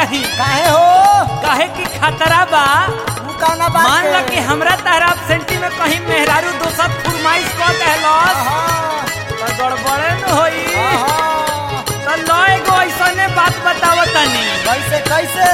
चाही काहे हो काहे की खतरा बा तू कौना बात मान ला के? कि हमरा तारा सेंटी में कहीं मेहरारू दोसर फुरमाइश कर देहलस आहा, तो गड़बड़े न होई आहा, तो लो एगो ऐसने बात बताव तनी कैसे कैसे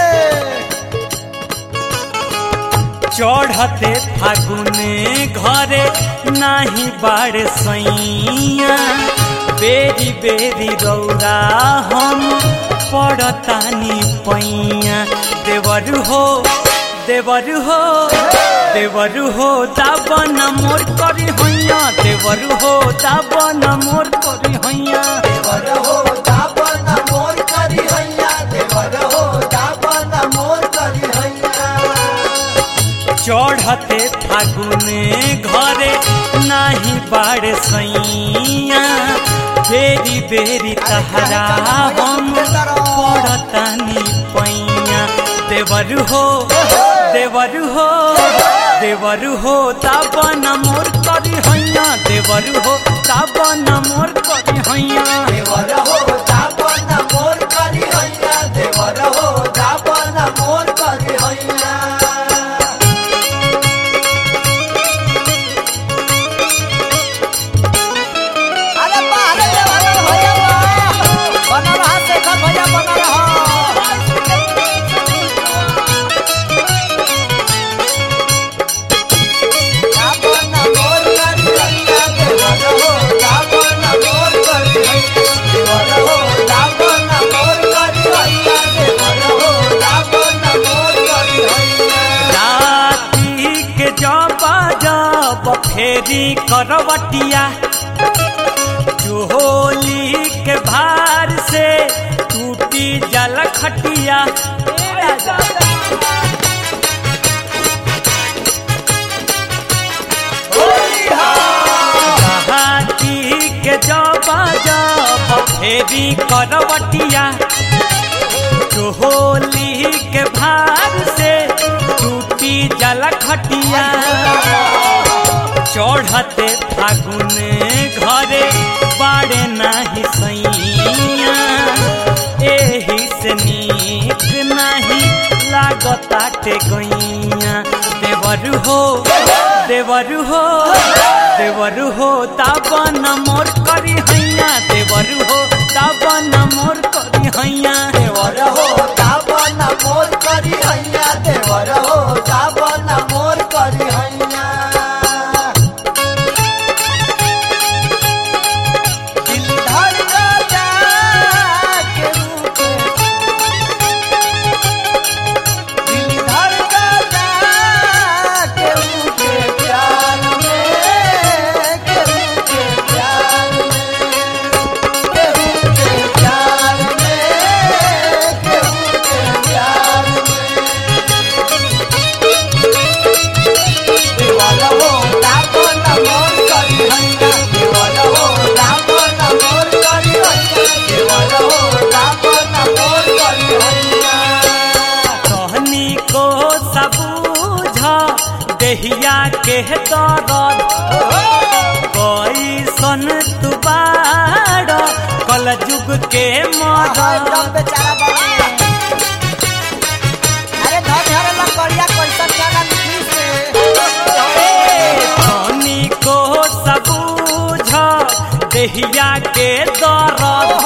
चढ़ते फागुने घरे नाही बाड़ सैया बेरी बेरी रौरा हम पड़तानी पैया देवर हो देवर हो देवर हो दाबन मोर करी हैया देवर हो दाबन मोर करी हैया देवर हो दापन मोर करी हैया देवर हो दापन मोर करी हैया चढ़ते फागुने घरे नाही बाड़ सैया बेरी बेरी तहरा हम पड़तानी पैया देवर हो देवर हो देवर हो ताबन मोर करी हैया देवर हो ताबन मोर करी हैया देवर हो दापन मोर करी हैया देवर हो दापन मोर करी हैया अरे बाहर देवर भैया बना रहा शेखर भैया बना रहा दापन मोर करी हैया देवर हो दापन मोर करी हैया देवर हो दापन मोर करी हैया देवर हो दापन मोर करी हैया राती के जब जब फेरी करवटिया चोली के भार से टूटी जल खटिया राती के जब जब फेरी करवटिया चोली के भार से टूटी जल खटिया चढ़ते फागुने घरे बाड़े नाही सैया एही से नीक नाही लागताटे गैया देवर हो देवर हो देवर हो ताबन मोर करी हैया देवर हो ताबन मोर करी हैया देवर हो दाबन मोर करी हैया देवर हो दाबन मोर करी हैया दिल धड़कता के रूठे दिल धड़कता के रूठे प्यार में के रूठे प्यार में केहू के प्यार में केहू के प्यार में देवाला हो दापन मोर करी हैया देवाला हो दापन मोर करी हैया देवाला हो दापन मोर करी हैया कहनी को सबूझ देहिया के दरद कैसन तू बाड़ कल जुग के मरद बेचारा बाबा अरे धर धर लकड़िया कैसन जाना निकली से कहनी को सबूझ देहिया के दरद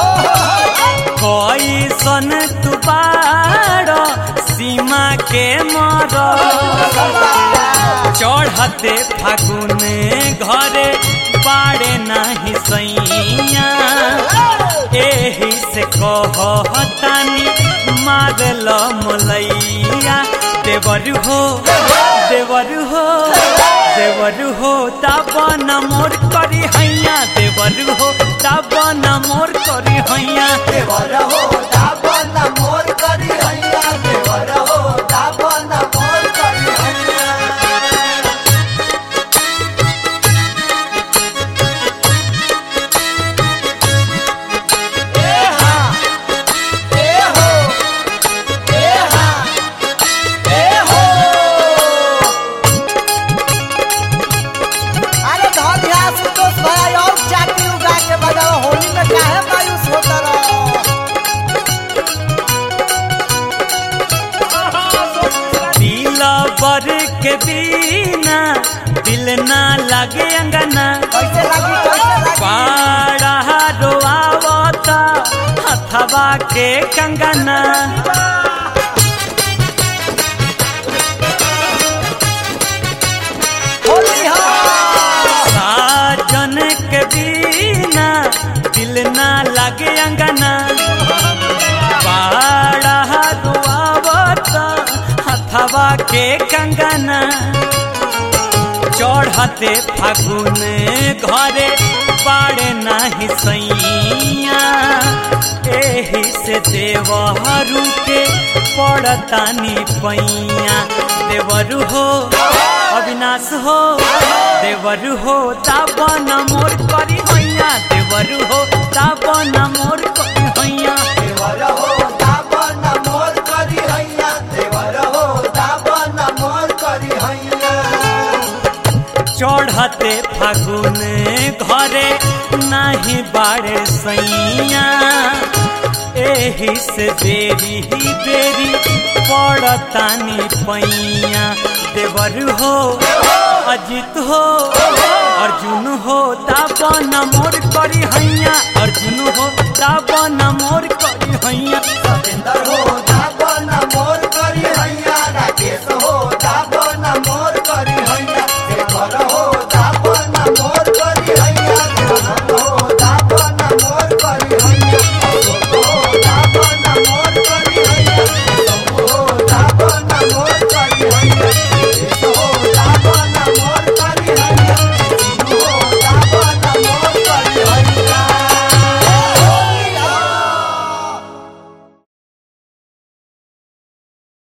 कैसन तू बाड़ सीमा के मरद चढ़ते फागुने घरे बाड़े नाही सैया एही से कहतानी मारल मोलैया देवर हो देवर हो देवर हो ताबन मोर करी हैया देवर हो ताबन मोर करी हैया देवर हो दापन मोर करी हैया देवर हो दापन मोर करी हैया ए हा ए हो ए हा ए हो अरे धर ध्यान सुतोष भाई और चाटी उगा के बजाओ होली में काहे मायूस होता रहो देवर के बिना दिल ना लगे अंगना कैसे लगी कैसे लगी पाड़ा रोआवता हथवा के कंगना होली हो साजन के बिना दिल ना लगे अंगना पाड़ा रोआवता हथवा के कंगना चढ़ते फागुन घरे बाड़े नाही सैया एही से देवहरू के पड़तानी पैया देवरु हो अविनाश हो देवरु हो ताबन मोर करी हैया देवरु हो ताबन मोर करी हैया देवर हो दाबन मोर करी हैया देवर हो दाबन मोर करी हैया चढ़ते फागुन घरे नाही बाड़े सैया एही से देरी ही बेरी पड़तानी पैया देवर हो अजित हो अर्जुन हो दाबन मोर करी हैया अर्जुन हो दाबन मोर करी हैया